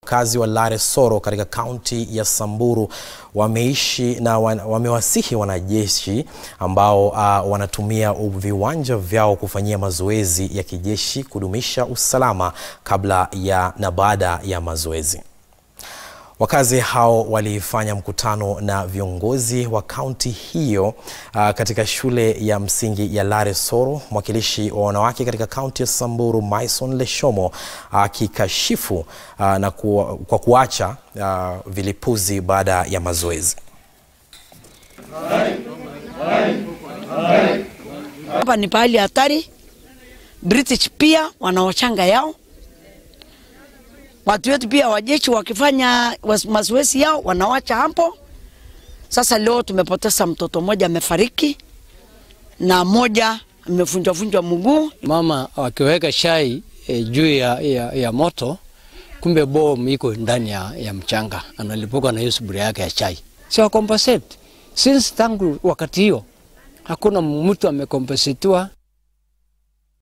wakazi wa Lare Soro katika kaunti ya Samburu wameishi na wan, wamewasihi wanajeshi ambao uh, wanatumia viwanja vyao kufanyia mazoezi ya kijeshi kudumisha usalama kabla ya na baada ya mazoezi. Wakazi hao walifanya mkutano na viongozi wa kaunti hiyo uh, katika shule ya msingi ya Lare Soro. Mwakilishi wa wanawake katika kaunti ya Samburu Maison Leshomo akikashifu uh, uh, na ku, kwa kuacha uh, vilipuzi baada ya mazoezi. Hapa ni pahali hatari. British pia wanaochanga yao watu wetu pia wajeshi wakifanya mazoezi yao wanawacha hapo. Sasa leo tumepoteza mtoto mmoja amefariki na mmoja amevunjwavunjwa mguu. Mama wakiweka shai e, juu ya, ya, ya moto, kumbe bomu iko ndani ya, ya mchanga, analipuka na hiyo sufuria yake ya chai. Si compensate since tangu wakati hiyo hakuna mtu amekompensetiwa